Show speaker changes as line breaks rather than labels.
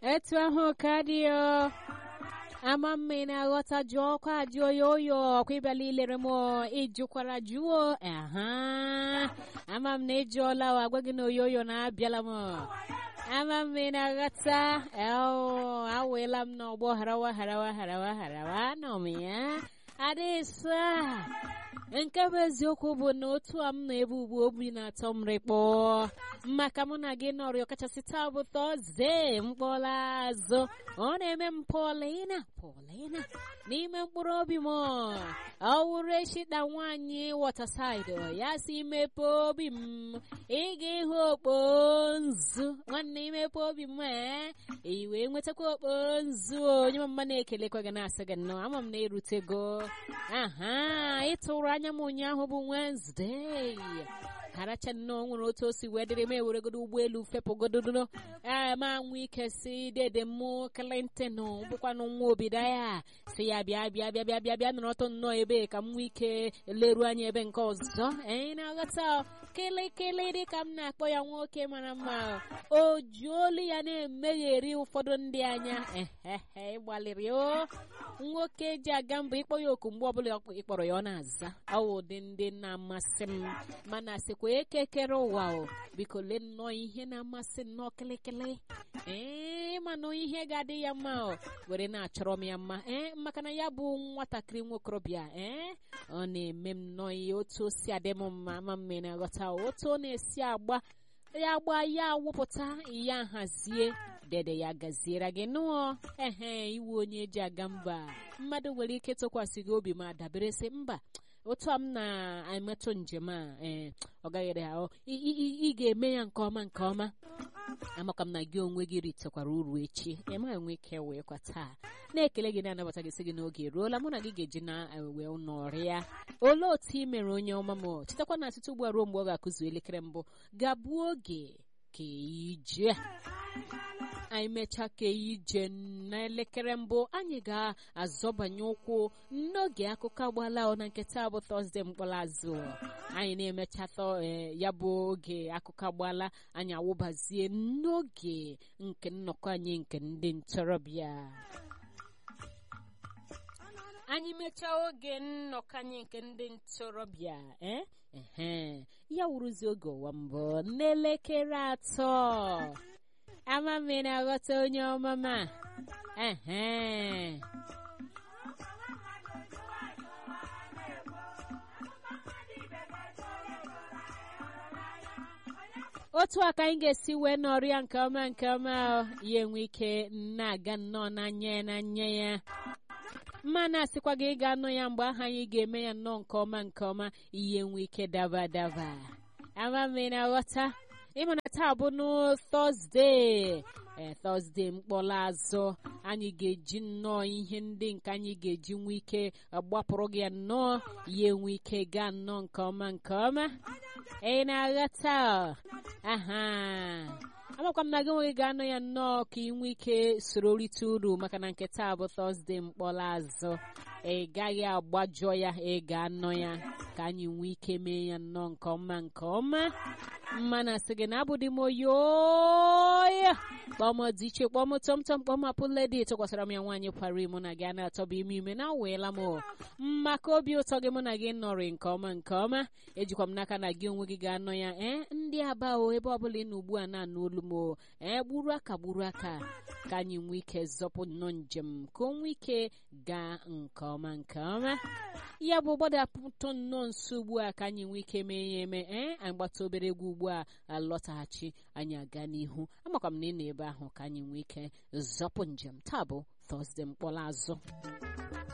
etu ahụ ka dị o ama mma na-aghọta jụọ ọkwa ajụ oyo oyo ọkwa ịbịala ilere m ịjụkwara jụọ aha ama m na ịjụọla o agwa gị na oyo oyo na-abịala m ama m ị na-aghọta aweela m n'ọgbọ harawa harawa harawa harawa nọ m ya adịsa nke bụ eziokwu bụ na otu a m na-ebu ugbu obi na-atọ m rịkpọ maka mụ na gị nọrị ọkachasị taa bụ tọzde mkpọla azụ ọ na-eme m pọlina pọlina n'ime mkpụrụ obi m ọ wụrụ eshita nwaanyị wọtasaịdị ya si mepe obi m ị ga-ịhụ okpo nzu nwanne imepe obi m ee i wee nwetakwa okpo nzu onye mama na-ekelekwa gị na-asị gị nnọọ ama m na erutego aha ịtụrụ anya m ụnyaahụ bụ Wednesday haracha nnọọ nwere otu o si wee dịrị m eweregodo ụgbọelu fepụgododo ee ma nwe ike si dede mụ Clinton bụkwanụ nwa obido ya si ya bịa bịa bịa bịa bịa bịa nọrọtụ nnọọ ebe ka m nwee ike leruo anya ebe nke ọzọ anyị na-aghọta kịlịkịlị dịka m na-akpọ ya nwoke mara mma o ji olu ya na-emegheri ụfọdụ ndị anya ehehe ịgbalịrị o nwoke ji aga mbọ ịkpọ ya oku mgbe ọbụla ịkpọrọ ya ọ na-aza ọ wụ ụdị ndị na-amasị m mana sịkwa ekekere ụwa o biko lee nnọọ ihe na-amasị nnọọ kịlịkịlị ee mana ihe ga-adị ya mma o were na-achọrọ m ya mma ee maka na ya bụ nwatakịrị nwokorobịa ee ọ na-eme m nnọọ ihe otu o si adị m mma ma mme na-aghọta otu ọ na-esi agba ya gba ya wụpụta ya hazie dede ya gaziere gị nụọ ehe iwu onye eji aga mba mmadụ nwere ike tụkwasị gị obi ma dabere sị mba otu a m na-emetụ njem a ee ọ gaghịrị ahụ ị ga-eme ya nke ọma nke ọma amaka m na gị onwe gị ritekwara uru echi ema enwe ike wee kwa taa na-ekele gị na-anabata gị sị gị n'oge eruola mụ na gị ga-eji na wee nọrịa olee otu ị mere onye ọma m chetakwa na site ugbu a ruo mgbe ọ ga-akụzu elekere mbụ ga-abụ oge ka ije anyị mechaa ka ije n'elekere mbụ anyị ga-azọbanye ụkwụ n'oge akụkọ agbala na nketa bụ tọzde mkpọrọazụ anyị na-emecha ya bụ oge akụkọ agbala anyị awụbazie n'oge nke nnọkọ anyị nke ndị ntorobịa anyị mechaa oge nnọkọ anyị nke ndị ntorobịa ee ya wụrụzi oge ụwa mbụ n'elekere atọ ama m na-aghọta onye ọmama ehe otu a ka anyị ga-esi wee nọrịa nke ọma nke ọma ya enwe ike na-aga nnọọ n'anya ya n'anya ya mma na-asịkwa gị ịga anụ ya mgbe ahụ anyị ga-eme ya nnọọ nke ọma nke ọma ihe nwe ike daba daba ama m na-aghọta ịmana taa bụ n'tọzde ee tọzde mkpọrọ azụ anyị ga-eji nnọọ ihe ndị nke anyị ga-eji nwee ike gbapụrụ gị nnọọ ya enwe ike gaa nnọọ nke ọma nke ọma ị na-aghọta aha amakwa m na gị nweghị ga-anọ ya nnọọ ka ị nwee ike soro rite uru maka na nke taa bụ tọzde mkpọrọ azụ ị gaghị agbajọ ya ị ga-anọ ya ka anyị nwee ike mee ya nnọọ nke ọma nke ọma mma na asị gị na abụdị m oyoya kpọm dị iche kpọm tọmtọm kpọm apụledi tụkwasịra m ya nwaanyị kwara mụ na gị a na-atọba ime ime na aweela m maka obi ụtọ gị mụ na gị nọrị nke ọma nke ọma ejikwa m n'aka na gị onwe gị ga-anọ ya ee ndị aba o ebe ọbụla ị nọ ugbu a na-anụ olu m ee gburu aka gburu aka ka anyị nwee ike zọpụ nnọọ njem ka o nwee ike gaa nke ọma nke ọma ya bụ gbadapụtụ nnọọ nso ugbu a ka anyị nwee ike mee ya eme ee anyị gbata obere egwu ugbu a alọtaghachi anyị aga n'ihu amakwa m na ị nọ ebe ahụ ka anyị nwee ike zọpụ njem taa bụ tọzde mkpọrọ azụ